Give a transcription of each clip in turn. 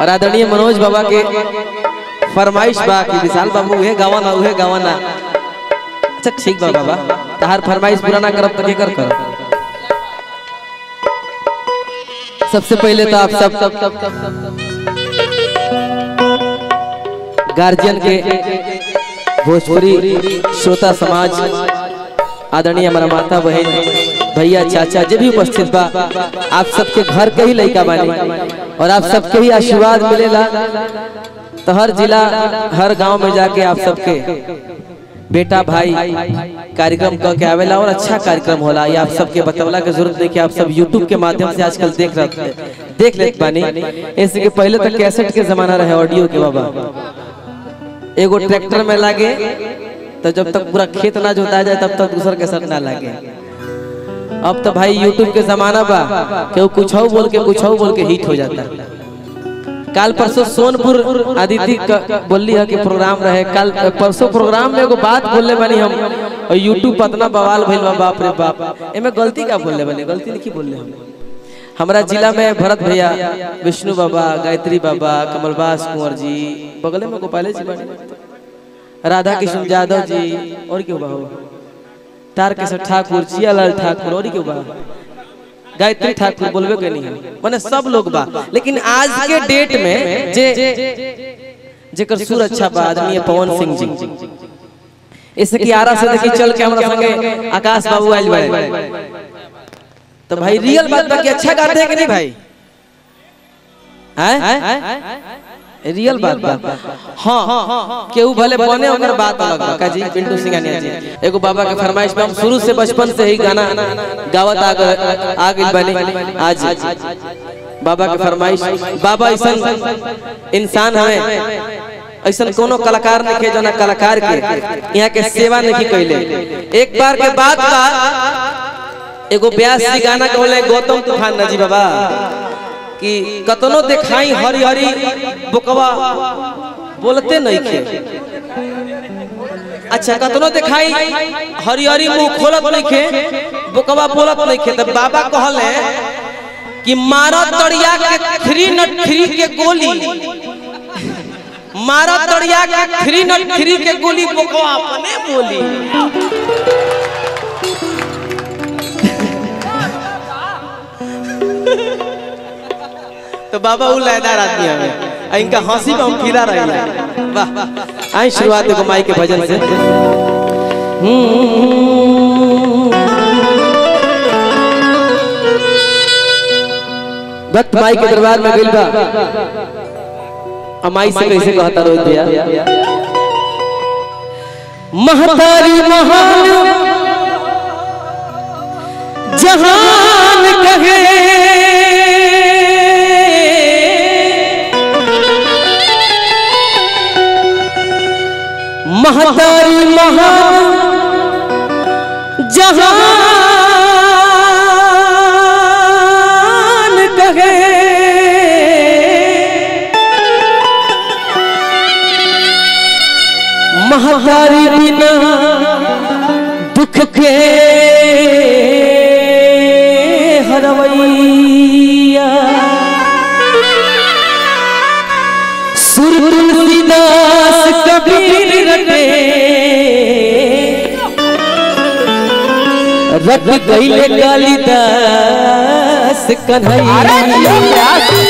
और आदरणीय मनोज बाबा के फरमाइश बा कि विशाल बाबू उहे गावाना उहे गावाना अच्छा ठीक बा बाबा तहार फरमाइश पूरा ना करब तो के कर करब सबसे पहले तो आप सब सब सब सब गार्जियन के भोजपुरी श्रोता समाज आदरणीय हमारा माता बहन भैया चाचा जो भी उपस्थित बा आप सबके घर के ही लड़का बानी और आप सबके ही आशीर्वाद मिलेला तो हर जिला हर गांव में जाके आप सबके बेटा भाई कार्यक्रम क के आवेला और अच्छा कार्यक्रम होला ये आप सबके बतवला के जरूरत नहीं कि आप सब YouTube के माध्यम से आजकल देख रहे देख लेत बानी ऐसे कि पहले तक कैसेट के जमाना रहे ऑडियो के बाबा एगो ट्रैक्टर में लागे तो जब तक पूरा खेत ना जोता जाए तब तक दूसर के सर ना लागे अब तो भाई यूट्यूब के जमाना बा केहू कुछ बोल के कुछ बोल के हिट हो जाता काल परसों सोनपुर आदित्य क- बोलली है कि प्रोग्राम रहे कल परसों प्रोग्राम में एगो बात बोलले बानी हम और यूट्यूब पर इतना बवाल भइल बा बाप रे बाप एमे गलती का बोलले बानी गलती नहीं बोलले हम हमारा जिला में भरत भैया विष्णु बाबा गायत्री बाबा कमलबास कुंवर जी बगले में गोपाले जी बानी राधा कृष्ण यादव जी और क्यों बाबू तारकेश्वर ठाकुर जियालाल ठाकुर और क्यों बा गायत्री ठाकुर बोलबे के नहीं है माने सब लोग बा लेकिन आज के डेट में जे जेकर सुर अच्छा बा आदमी है पवन सिंह जी इससे की आरा से देखी चल के हमरा संगे आकाश बाबू आइल बाड़े तो भाई रियल बात बा कि अच्छा गाते हैं कि नहीं भाई हैं रियल बात बा हाँ केहू भले बने ओकर बात अलग बा का जी पिंटू सिंगानिया जी एगो बाबा के फरमाइश पे हम शुरू से बचपन से ही गाना गावत आ गए- आ गइल बनी आज बाबा के फरमाइश बाबा ऐसा इंसान हमें ऐसा कोनो कलाकार नहीं के जना कलाकार के यहाँ के सेवा नहीं कैले एक बार के बाद बा एगो ब्यास जी गाना कहले गौतम तूफान नजी बाबा कि कतनो देखाई हरी हरी बुकवा बोलते नहीं खे अच्छा कतनो देखाई हरी हरी मुंह खोलत नहीं खे बुकवा बोलत नहीं खे तो बाबा कहले कि मारा तड़िया के थ्री नट थ्री के गोली मारा तड़िया के थ्री नट थ्री के गोली बुकवा अपने बोली तो बाबा वो लयदार आदमी हमें आ इनका हंसी में हम खिला रहे हैं वाह आई शुरुआत देखो माई के भजन से भक्त माई के दरबार में गइल बा अमाई से कैसे कहता रोहित भैया महतारी महान जहान कहे महतारी महान जहान कहे महतारी बिना दुख के हरवैया सुर तुलसीदास कबीर रटे रट गईले कालिदास कन्हैया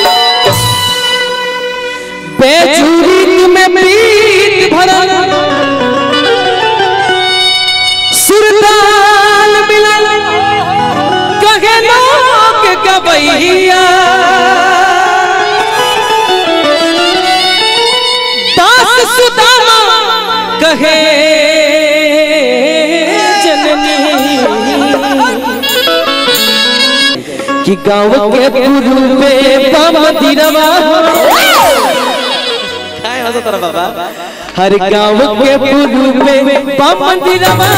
बेचूरी में प्रीत भरल सुरताल मिलल कहे लोग गवैया दास सुदामा कहे जननी कि गाँव के पूर्व में मंदिरवा काय हंसत रहा बाबा हर गाँव के पूर्व में मंदिरवा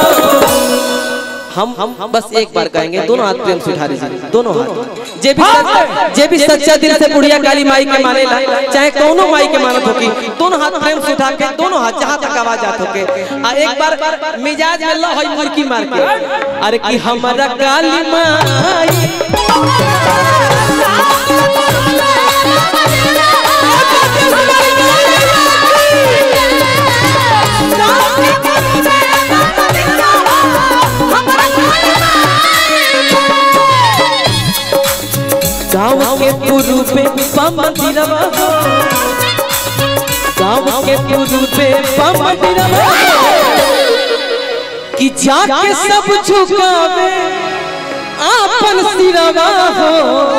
हम हम बस एक बार कहेंगे दोनों हाथ प्रेम से उठा लीजिए दोनों हाथ जे भी जे भी सच्चा दिल से बुढ़िया काली माई के माने ला चाहे कोनो माई के मानत होकी दोनों हाथ प्रेम से उठा के दोनों हाथ जहां तक आवाज आत होके आ एक बार मिजाज में लो हई मुर्की मार के अरे कि हमारा काली माई मंदिरवा हो गाँव के पूर्वे मंदिरवा कि जाके सब झुकावे आपन सिरवा हो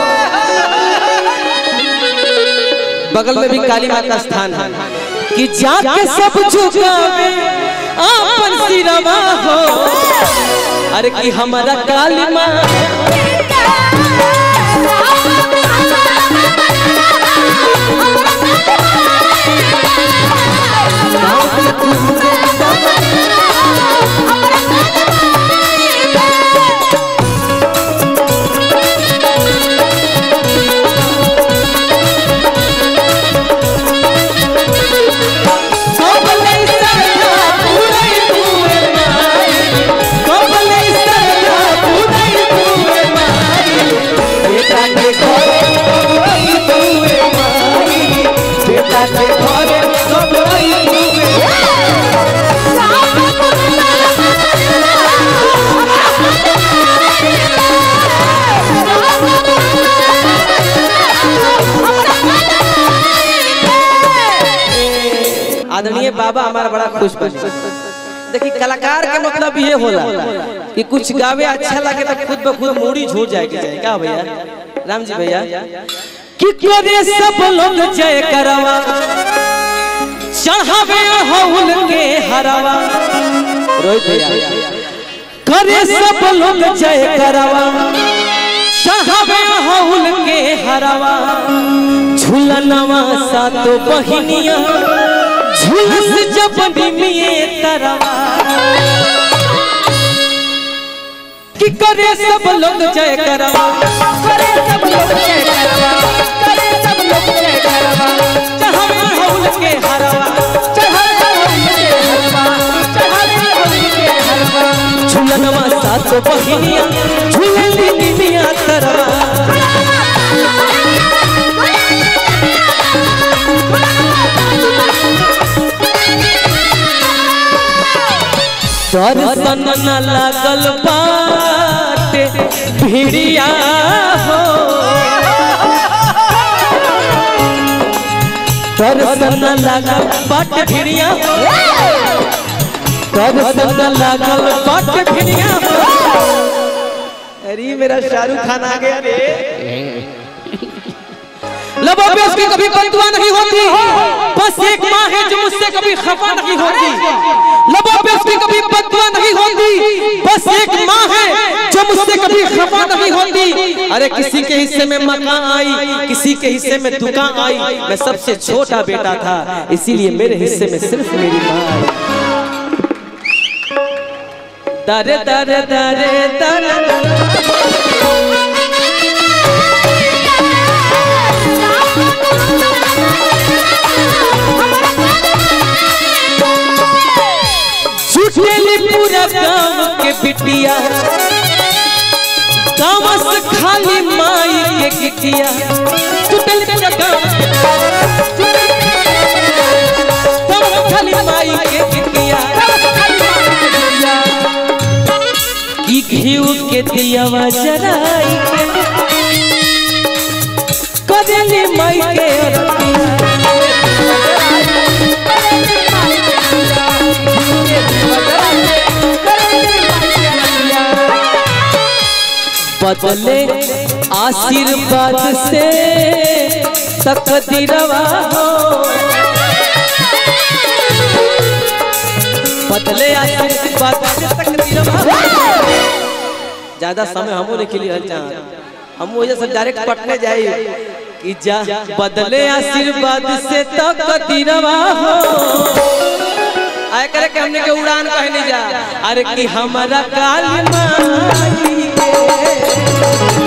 बगल में भी काली माँ का स्थान है कि जाके सब झुकावे आपन सिरवा हो अरे कि हमारा काली माँ कबले सरला पुरई तुए माई कबले सरला पुरई तुए माई बेटा के घरे कबई तुए माई बेटा के घरे कबई तुए आदरणीय बाबा हमारा बड़ा खुश बने देखिए कलाकार के मतलब ये होला कि कुछ गावे अच्छा लगे तो खुद ब खुद मूड़ी झूठ जाए के जाए क्या भैया राम जी भैया कि करे सब लोग जय करवा चढ़ावे हौल के हरवा रोहित भैया करे सब लोग जय करवा चढ़ावे हौल के हरवा झूलनवा सातो बहिनिया झुलस जब निमिए तरवा कि करे सब लोग जय करवा करे सब लोग जय करवा करे सब लोग जय करवा चढ़ावे हौल के हरवा चढ़ावे होली के हलवा चढ़ावे होली के हलवा झूलनवा सातो बहिनिया झूलली निमिया तरवा दर्शन न लागल बाटे भिड़िया हो दर्शन न लागल बाटे भिड़िया हो दर्शन न लागल बाटे भिड़िया हो अरे मेरा शाहरुख खान आ गया रे लबों पे उसकी कभी बदुआ नहीं होती बस एक माँ है जो मुझसे कभी खफा नहीं होती लबों पे उसकी कभी बदुआ नहीं होती बस एक माँ है जो मुझसे कभी खफा नहीं होती अरे किसी के हिस्से में मकान आई किसी के हिस्से में दुकान आई मैं सबसे छोटा बेटा था इसीलिए मेरे हिस्से में सिर्फ मेरी माँ आई दरे दरे दरे दरे छुटेली पूरा गांव के बिटिया गांव से खाली माई के गिटिया छुटेली पूरा गांव गांव से खाली माई के गिटिया की घीव के दियावा जराई के करेली माई के अरतिया बदले आशीर्वाद से तकदीरवा हो बदले आशीर्वाद से तकदीरवा हो ज्यादा समय हमो ने के लिए हल चाह हम वजह से डायरेक्ट पटने जाए कि जा बदले आशीर्वाद से तकदीरवा हो आय करे के हमने के उड़ान कहने जा अरे कि हमारा काली माई के